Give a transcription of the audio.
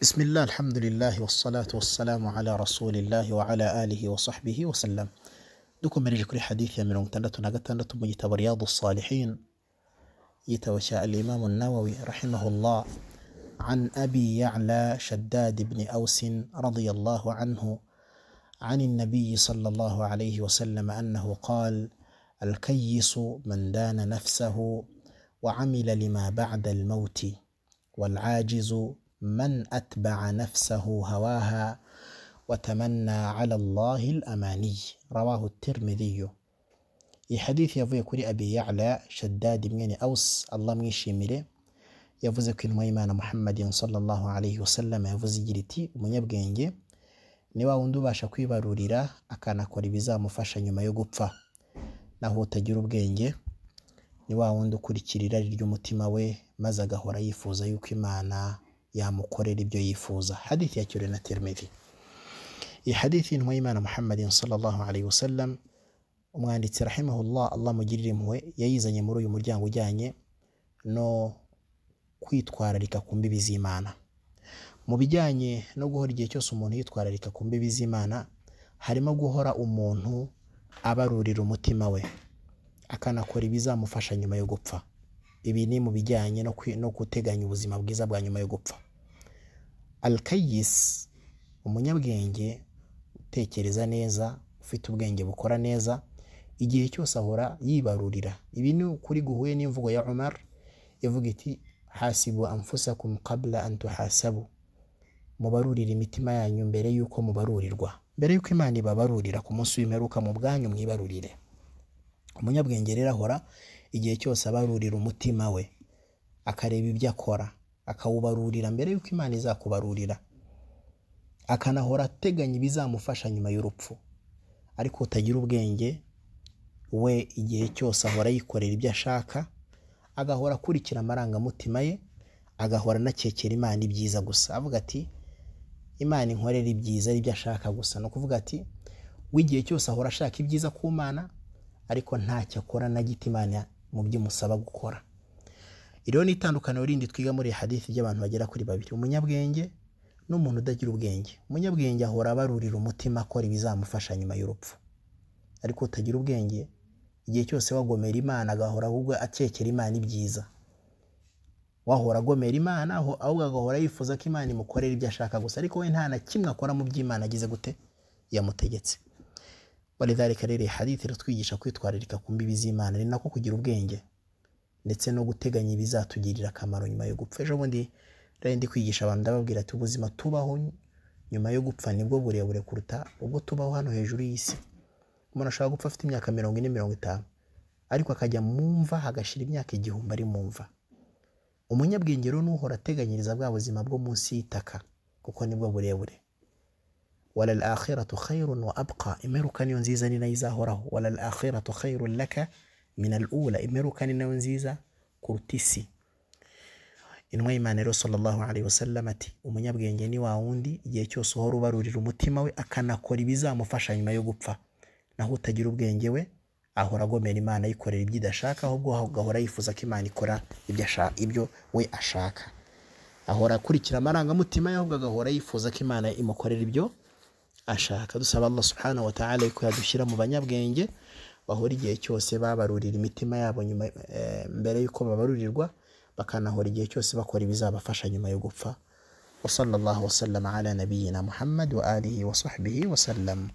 بسم الله الحمد لله والصلاة والسلام على رسول الله وعلى آله وصحبه وسلم dukomereje kuri hadithi ya mirongo itandatu na gatandatu mu gitabo riyadu salihin igitabo cya alimamu nawawi rahimahullah an abi yacla shaddad ibni ausin radiallahu anhu عن النبي صلى الله عليه وسلم أنه قال الكيس من دان نفسه وعمل لما بعد الموت والعاجز من أتبع نفسه هواها وتمنى على الله الأماني رواه الترمذي حديث يفوي كري أبي يعلى شداد من أوس الله ميشيمره yavuze ko intumwa y'imana muhammadin sallallahu alayhi wasallam yavuze igira iti umunyabwenge ni wa wundi ubasha kwibarurira akanakora ibizamufasha nyuma yo gupfa naho utagira ubwenge ni wa wundi ukurikira irari ry'umutima we maze agahora yifuza yuko imana yamukorera ibyo yifuza hadithi yakiriwe na terimedi iyi hadithi y'intumwa y'imana muhammadin sallallahu alayhi wasallam umwanditsi rahimahullah allah mugirire impuhwe yayizanye muri uyu muryango ujyanye no kwitwararika ku mbibi z'imana mu bijyanye no guhora igihe cyose umuntu yitwararika ku mbibi z'imana harimo guhora umuntu abarurira umutima we akanakora ibizamufasha nyuma yo gupfa ibi ni mu bijyanye no kwi- no guteganya ubuzima bwiza bwa nyuma yo gupfa alkayis umunyabwenge utekereza neza ufite ubwenge bukora neza igihe cyose ahora yibarurira ibi ni ukuri guhuye n'imvugo ya umar ivuga iti hasibu anfusakum qabla an tuhasabu mubarurira imitima yanyu mbere y'uko mubarurirwa mbere y'uko imana ibabarurira ku munsi w'imperuka mu bwanyu mwibarurire umunyabwenge rero ahora igihe cyose abarurira umutima we akareba ibyo akora akawubarurira mbere y'uko imana izakubarurira akanahora ateganya ibizamufasha nyuma y'urupfu ariko utagira ubwenge we igihe cyose ahora yikorera ibyo ashaka agahora akurikira amarangamutima ye agahora anakekera imana ibyiza gusa avuga ati imana inkorera ibyiza ari ibyo ashaka gusa ni ukuvuga ati w'igihe cyose ahora ashaka ibyiza ku mana ariko ntacyo akora na gito imana mu byo imusaba gukora iriho ni itandukaniro rindi twiga muri iyi hadithi ry'abantu bagera kuri babiri umunyabwenge n'umuntu udagira ubwenge umunyabwenge ahora abarurira umutima akora ibizamufasha nyuma y'urupfu ariko utagira ubwenge igihe cyose wagomera imana agahora ahubwo akekera imana ibyiza wahora agomera imana aho ahubwo agahora yifuza ko imana imukorera ibyo ashaka gusa ariko we nta na kimwe akora mu byo imana agize gute yamutegetse walidhalika rero iyi hadithi iratwigisha kwitwararika ku mbibi z'imana ni nako kugira ubwenge ndetse no guteganya ibizatugirira akamaro nyuma yo gupfa ejo bundi rero ndi kwigisha abantu ndababwira ati ubuzima tubaho nyuma yo gupfa nibwo burebure kuruta ubwo tubaho hano hejuru y'isi umuntu ashobora gupfa afite imyaka mirongo ine mirongo itanu ariko akajya mu mva hagashira imyaka igihumbi ari mu mva umunyabwenge rero n'uhora ateganyiriza bwa buzima bwo munsi y'itaka kuko nibwo burebure wala al-akhiratu khayrun wa abqa imperuka niyo nziza ni nayo izahoraho wala al-akhiratu khayrun laka min al-ula imperuka ni nayo nziza kuruta isi intumwa y'imana rero sallallahu alayhi wasallam ati umunyabwenge ni wa wundi igihe cyose uhora ubarurira umutima we akanakora ibizamufasha nyuma yo gupfa naho utagira ubwenge we ahora agomera imana ayikorera ibyo idashaka ahubwo agahora yifuza ko imana ikora ibyo asha- ibyo we ashaka ahora akurikira amarangamutima ye ahubwo agahora yifuza ko imana imukorera ibyo ashaka dusaba allah subhanahu wa ta'ala ko yadushyira mu banyabwenge bahora igihe cyose babarurira imitima yabo nyuma eh, mbere y'uko babarurirwa bakanahora igihe cyose bakora ibizabafasha nyuma yo gupfa wa sallallahu wasallam ala nabiyina muhammad wa alihi wa sahbihi wa sallam